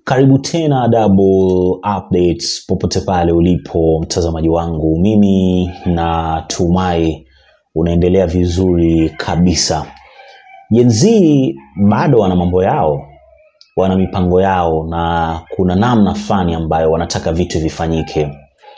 Karibu tena Double Updates popote pale ulipo mtazamaji wangu, mimi natumai unaendelea vizuri kabisa. Gen Z bado wana mambo yao, wana mipango yao, na kuna namna fulani ambayo wanataka vitu vifanyike,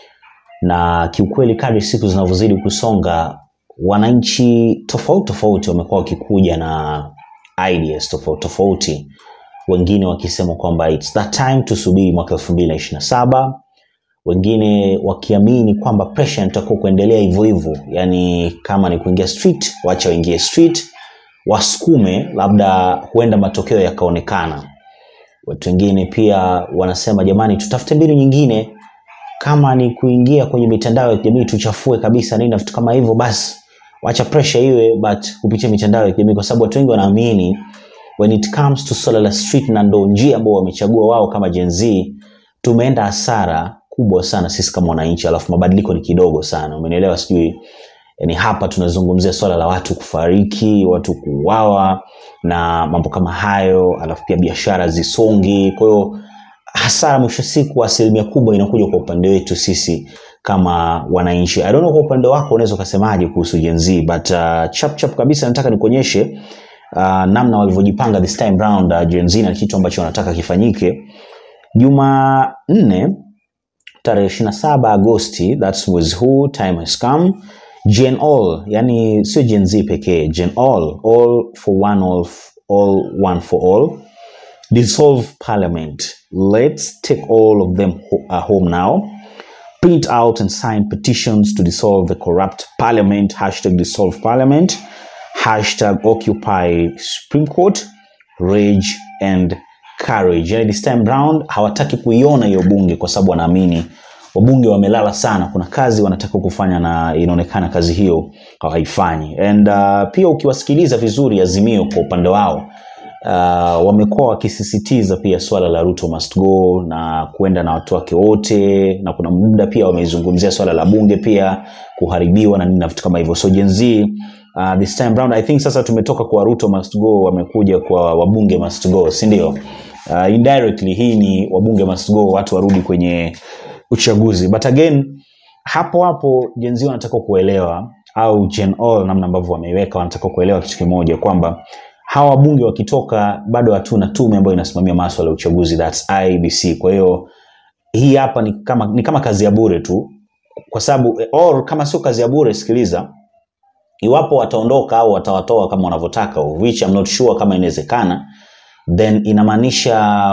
na kiukweli, kadri siku zinavyozidi kusonga, wananchi tofauti tofauti wamekuwa wakikuja na ideas tofauti tofauti wengine wakisema kwamba it's that time tusubiri mwaka elfu mbili na ishirini na saba wengine wakiamini kwamba pressure inatakiwa kuendelea hivyo hivyo yani kama ni kuingia street wacha waingie street wasukume labda huenda matokeo yakaonekana watu wengine pia wanasema jamani tutafute mbinu nyingine kama ni kuingia kwenye mitandao ya kijamii tuchafue kabisa nini na vitu kama hivyo basi wacha pressure iwe but kupitia mitandao ya kijamii kwa sababu watu wengi wanaamini when it comes to swala la street na ndo njia ambao wamechagua wao kama Gen Z, tumeenda hasara kubwa sana sisi kama wananchi, alafu mabadiliko ni kidogo sana, umenielewa? Sijui yani, hapa tunazungumzia swala la watu kufariki, watu kuuawa na mambo kama hayo, alafu pia biashara zisongi. Kwa hiyo hasara mwisho siku asilimia kubwa inakuja kwa upande wetu sisi kama wananchi. I don't know kwa upande wako unaweza ukasemaje kuhusu Gen Z, but uh, chap chap kabisa nataka nikuonyeshe uh, namna walivyojipanga this time round uh, Gen Z na kitu ambacho wanataka kifanyike Jumanne tarehe 27 Agosti, that was who time has come. Gen all, yani sio Gen Z pekee, Gen all, all for one, all, f- all one for all. Dissolve parliament. Let's take all of them ho- uh, home now. Print out and sign petitions to dissolve the corrupt parliament. Hashtag dissolve parliament. Hashtag occupy Supreme Court. Rage and courage. Yani this time round hawataki kuiona hiyo bunge kwa sababu wanaamini wabunge wamelala sana. Kuna kazi wanataka kufanya na inaonekana kazi hiyo hawaifanyi. And uh, pia ukiwasikiliza vizuri Azimio kwa upande wao uh, wamekuwa wakisisitiza pia swala la Ruto must go na kuenda na watu wake wote, na kuna muda pia wameizungumzia swala la bunge pia kuharibiwa na nini na vitu kama hivyo. So Gen Z uh, this time round I think sasa tumetoka kwa Ruto must go, wamekuja kwa wabunge must go, si ndio? Uh, indirectly hii ni wabunge must go, watu warudi kwenye uchaguzi, but again hapo hapo Gen Z wanataka kuelewa au Gen All namna ambavyo wameiweka, wanataka kuelewa kitu kimoja kwamba hawa wabunge wakitoka, bado hatuna tume ambayo inasimamia maswala ya uchaguzi, that's IEBC. Kwa hiyo hii hapa ni kama, ni kama kazi ya bure tu, kwa sababu or kama sio kazi ya bure, sikiliza, iwapo wataondoka au watawatoa kama wanavyotaka, which I'm not sure kama inawezekana, then inamaanisha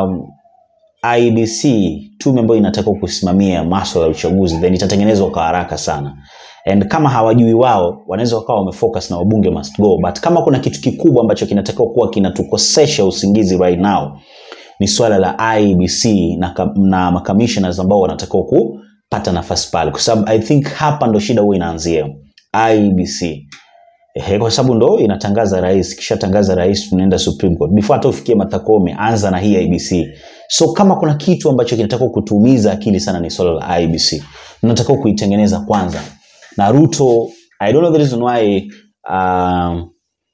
IEBC tume ambayo inatakiwa kusimamia maswala ya uchaguzi then itatengenezwa kwa haraka sana and kama hawajui wao wanaweza wakawa wamefocus na wabunge must go but kama kuna kitu kikubwa ambacho kinatakiwa kuwa kinatukosesha usingizi right now ni swala la IEBC na, ka- na makamishnas ambao wanatakiwa kupata nafasi pale kwa sababu I think hapa ndo shida huwa inaanzia IEBC Ehe, kwa sababu ndo inatangaza rais, kisha tangaza rais, tunaenda Supreme Court. Before hata ufikie Martha Koome, anza na hii IBC. So kama kuna kitu ambacho kinatakiwa kutuumiza akili sana ni swala la IBC, tunatakiwa kuitengeneza kwanza. Na Ruto, I don't know the reason why um,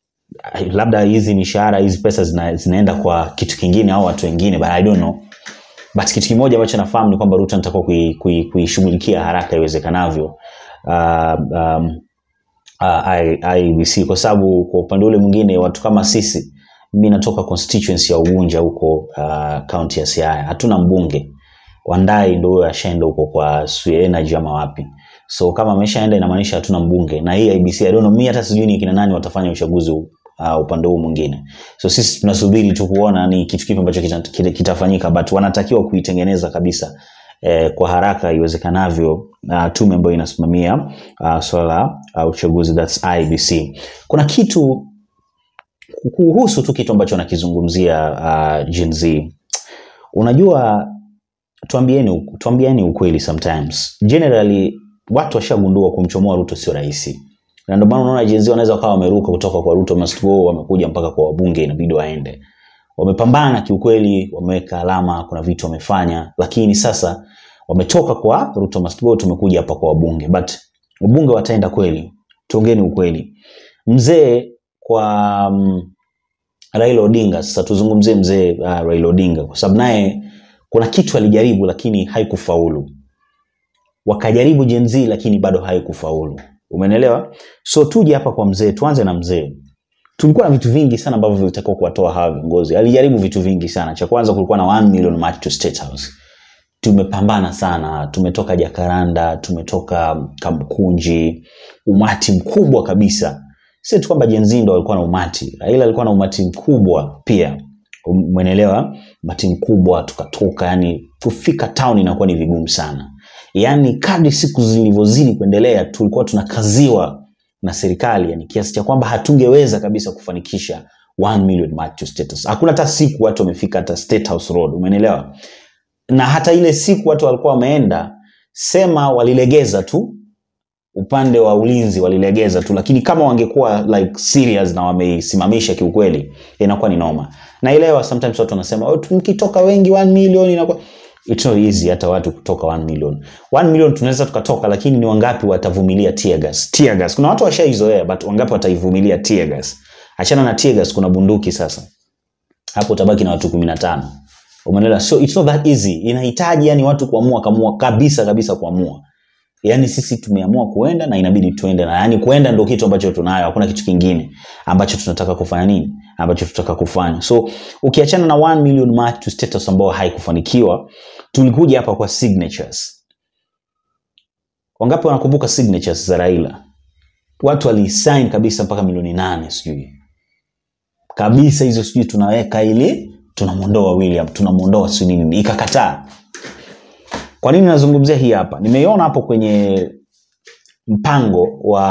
labda hizi mishahara hizi pesa zina, zinaenda kwa kitu kingine au watu wengine, but I don't know but kitu kimoja ambacho nafahamu ni kwamba Ruto anatakiwa kui- kui- kuishughulikia haraka iwezekanavyo uh, um, uh, I- IEBC kwa sababu kwa upande ule mwingine watu kama sisi, mimi natoka constituency ya Ugunja huko uh, county ya Siaya, hatuna mbunge. Wandai ndo huyo ashaenda huko kwa Sui Energy ama wapi, so kama ameshaenda inamaanisha hatuna mbunge, na hii IEBC I don't know, mimi hata sijui ni kina nani watafanya uchaguzi huu, uh, upande huu mwingine. So sisi tunasubiri tu kuona ni kitu kipi ambacho kita- kita- kitafanyika, but wanatakiwa kuitengeneza kabisa eh, kwa haraka iwezekanavyo uh, tume ambayo inasimamia uh, swala la uh, uchaguzi that's IBC. Kuna kitu kuhusu tu kitu ambacho nakizungumzia uh, Gen Z. Unajua, tuambieni, tuambieni ukweli sometimes. Generally watu washagundua kumchomoa Ruto sio rahisi, na ndio maana unaona Gen Z wanaweza wakawa wameruka kutoka kwa Ruto must go, wamekuja mpaka kwa wabunge, inabidi waende. Wamepambana kiukweli, wameweka alama, kuna vitu wamefanya, lakini sasa wametoka kwa Ruto must go, tumekuja hapa kwa wabunge, but wabunge wataenda kweli? Tuongeni ukweli. Mzee kwa um, Raila Odinga, sasa tuzungumzie mzee uh, Raila Odinga kwa sababu naye kuna kitu alijaribu lakini haikufaulu wakajaribu Gen Z lakini bado haikufaulu umenelewa so tuje hapa kwa mzee tuanze na mzee tulikuwa na vitu vingi sana ambavyo vilitakiwa kuwatoa hawa viongozi alijaribu vitu vingi sana cha kwanza kulikuwa na 1 million march to state house tumepambana sana tumetoka jakaranda tumetoka kamkunji umati mkubwa kabisa si tu kwamba jenzi ndo walikuwa na umati raila alikuwa na umati mkubwa pia mwenelewa umati mkubwa tukatoka yani kufika town inakuwa ni vigumu sana yaani kadri siku zilivyozidi kuendelea tulikuwa tunakaziwa na serikali yani kiasi cha kwamba hatungeweza kabisa kufanikisha 1 million march to status hakuna hata siku watu wamefika hata state house road umeelewa na hata ile siku watu walikuwa wameenda sema walilegeza tu upande wa ulinzi walilegeza tu lakini kama wangekuwa like serious na wameisimamisha kiukweli inakuwa ni noma naelewa sometimes watu wanasema oh, mkitoka wengi 1 million inakuwa it's not easy hata watu kutoka 1 million 1 million tunaweza tukatoka lakini ni wangapi watavumilia tear gas tear gas kuna watu washaizoea but wangapi wataivumilia tear gas achana na tear gas kuna bunduki sasa hapo utabaki na watu 15 umeelewa so it's not that easy inahitaji yani watu kuamua kamua kabisa kabisa kuamua yani sisi tumeamua kuenda na inabidi tuende na yani kuenda ndo kitu ambacho tunayo hakuna kitu kingine ambacho tunataka kufanya nini ambacho tunataka kufanya so ukiachana na 1 million march to status ambayo haikufanikiwa tulikuja hapa kwa signatures wangapi wanakumbuka signatures za raila watu walisign kabisa mpaka milioni nane sijui kabisa hizo sijui tunaweka ili tunamwondoa william tunamwondoa si nini ikakataa kwa nini nazungumzia hii hapa nimeiona hapo kwenye mpango wa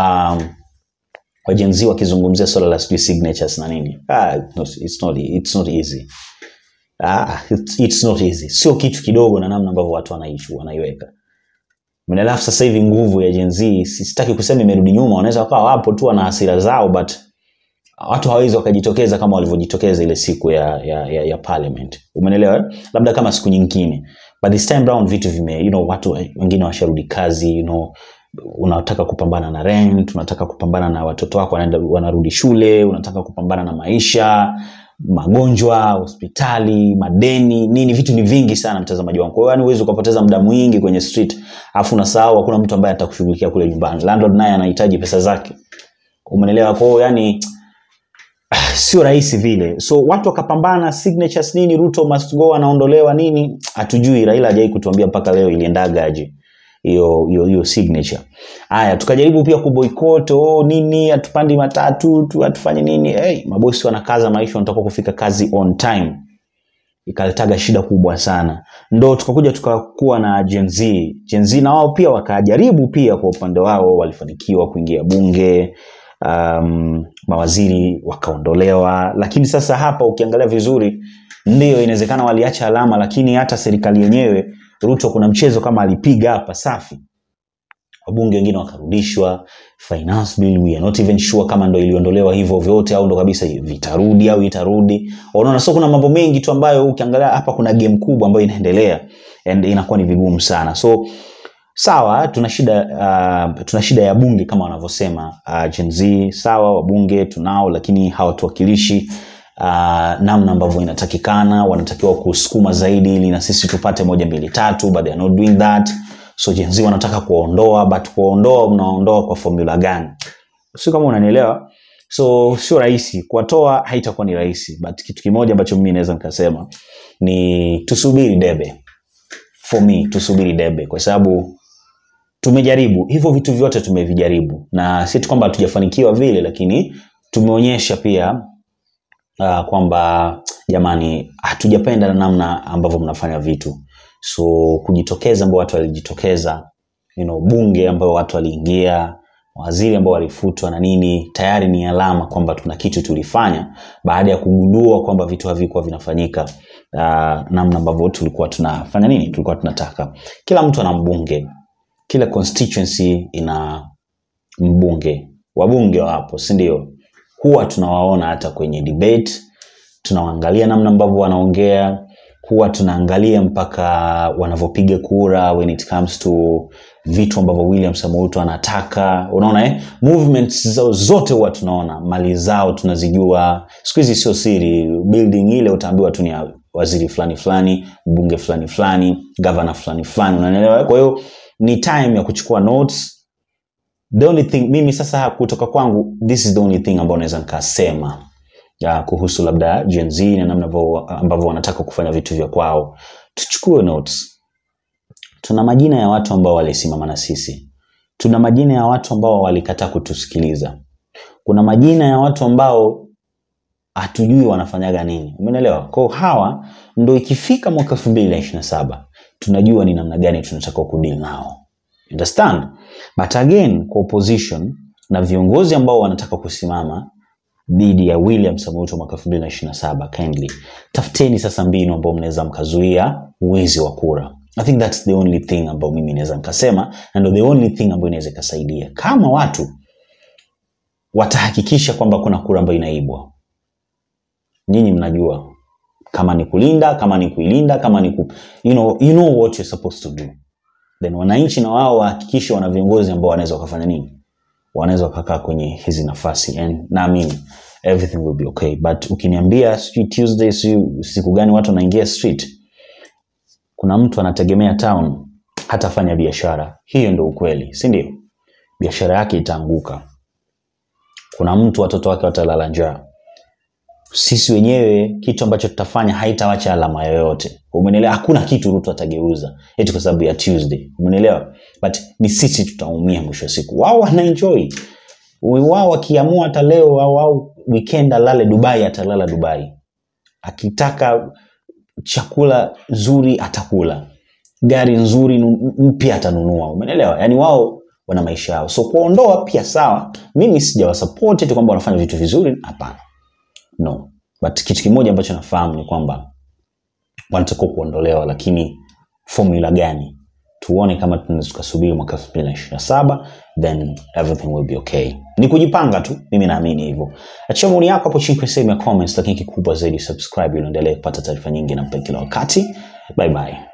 wa jenzi wakizungumzia swala la sijui signatures na nini ah, it's not, it's not easy ah, it's, it's not easy sio kitu kidogo na namna ambavyo watu wanaishi wanaiweka alafu sasa hivi nguvu ya jenzi sitaki kusema imerudi nyuma wanaweza wakawa wapo tu wana hasira zao but watu hawawezi wakajitokeza kama walivyojitokeza ile siku ya, ya, ya, ya parliament umenelewa labda kama siku nyingine but this time round vitu vime you know, watu wengine washarudi kazi you know, unataka kupambana na rent unataka kupambana na watoto wako wanaenda wanarudi shule unataka kupambana na maisha magonjwa hospitali madeni nini vitu ni vingi sana mtazamaji wangu kwa hiyo yani huwezi ukapoteza muda mwingi kwenye street alafu unasahau hakuna mtu ambaye atakushughulikia kule nyumbani landlord naye anahitaji pesa zake umenelewa kwa hiyo yani sio rahisi vile so watu wakapambana signatures nini ruto must go anaondolewa nini hatujui raila hajai kutuambia mpaka leo iliendaga aje hiyo hiyo hiyo signature haya tukajaribu pia kuboycott oh, nini hatupandi matatu tu hatufanye nini hey, mabosi wanakaza maisha wanataka kufika kazi on time ikaletaga shida kubwa sana ndo tukakuja tukakuwa na Gen Z. Gen Z na wao pia wakajaribu pia kwa upande wao walifanikiwa kuingia bunge um, mawaziri wakaondolewa lakini sasa hapa ukiangalia vizuri ndio inawezekana waliacha alama lakini hata serikali yenyewe ruto kuna mchezo kama alipiga hapa safi wabunge wengine wakarudishwa finance bill we are not even sure kama ndo iliondolewa hivyo vyote au ndo kabisa vitarudi au itarudi unaona so kuna mambo mengi tu ambayo ukiangalia hapa kuna game kubwa ambayo inaendelea and inakuwa ni vigumu sana so sawa tuna shida uh, tuna shida ya bunge kama wanavyosema uh, Gen Z sawa wabunge tunao lakini hawatuwakilishi uh, namna ambavyo inatakikana wanatakiwa kusukuma zaidi ili na sisi tupate moja mbili tatu but they are not doing that so Gen Z wanataka kuwaondoa but kuwaondoa mnaondoa kwa formula gani sio kama unanielewa so sio rahisi kuwatoa haitakuwa ni rahisi but kitu kimoja ambacho mimi naweza nikasema ni tusubiri debe for me tusubiri debe kwa sababu tumejaribu hivyo vitu vyote tumevijaribu na si tu kwamba hatujafanikiwa vile lakini tumeonyesha pia uh, kwamba jamani hatujapenda namna ambavyo mnafanya vitu so kujitokeza ambao watu walijitokeza you know, bunge ambayo watu waliingia waziri ambao walifutwa na nini tayari ni alama kwamba tuna kitu tulifanya baada ya kugundua kwamba vitu havikuwa vinafanyika uh, namna ambavyo tulikuwa tunafanya nini tulikuwa tunataka kila mtu ana mbunge kila constituency ina mbunge wabunge wapo si ndio huwa tunawaona hata kwenye debate tunawaangalia namna ambavyo wanaongea huwa tunaangalia mpaka wanavyopiga kura when it comes to vitu ambavyo william samouto anataka unaona eh? movements zao zote huwa tunaona mali zao tunazijua siku hizi sio siri building ile utaambiwa tu ni ya waziri fulani fulani mbunge fulani fulani gavana fulani fulani unanielewa kwa hiyo ni time ya kuchukua notes the only thing mimi sasa kutoka kwangu this is the only thing ambayo naweza nikasema ya kuhusu labda Gen Z na namna ambavyo- ambavyo wanataka kufanya vitu vya kwao tuchukue notes tuna majina ya watu ambao walisimama na sisi tuna majina ya watu ambao walikataa kutusikiliza kuna majina ya watu ambao hatujui wanafanyaga nini umeelewa kwao hawa ndo ikifika mwaka elfu mbili na ishiri na saba tunajua ni namna gani tunataka kudili nao understand but again kwa opposition na viongozi ambao wanataka kusimama dhidi ya william samoei Ruto mwaka elfu mbili na ishiri na saba kindly tafuteni sasa mbinu ambao mnaweza mkazuia wizi wa kura i think thats the only thing ambao mimi naweza nikasema na ndo the only thing ambayo inaweza ikasaidia kama watu watahakikisha kwamba kuna kura ambayo inaibwa nyinyi mnajua kama ni kulinda kama ni kuilinda kama ni ku, you know, you know what you're supposed to do then wananchi na wao wahakikishe wana viongozi ambao wanaweza wakafanya nini wanaweza wakakaa kwenye hizi nafasi and naamini everything will be okay but ukiniambia sijui tuesday sijui siku gani watu wanaingia street kuna mtu anategemea town hatafanya biashara hiyo ndo ukweli si ndio biashara yake itaanguka kuna mtu watoto wake watalala njaa sisi wenyewe kitu ambacho tutafanya haitawacha alama yoyote umenelewa hakuna kitu ruto atageuza eti kwa sababu ya tuesday umenelewa but ni sisi tutaumia mwisho wa siku wao wanaenjoy wao wakiamua hata leo au au weekend alale dubai atalala dubai akitaka chakula nzuri atakula gari nzuri nu- mpya atanunua umenelewa yaani wao wana maisha yao so kuondoa pia sawa mimi sijawasapoti tu kwamba wanafanya vitu vizuri hapana no but kitu kimoja ambacho nafahamu ni kwamba wanatakiwa kuondolewa lakini formula gani tuone kama tunaweza tukasubiri mwaka elfu mbili na ishiri na saba then everything will be okay ni kujipanga tu mimi naamini hivyo achia maoni yako hapo chini kwenye sehemu ya comments lakini kikubwa zaidi subscribe ili uendelee kupata taarifa nyingi na mpa kila wakati bye bye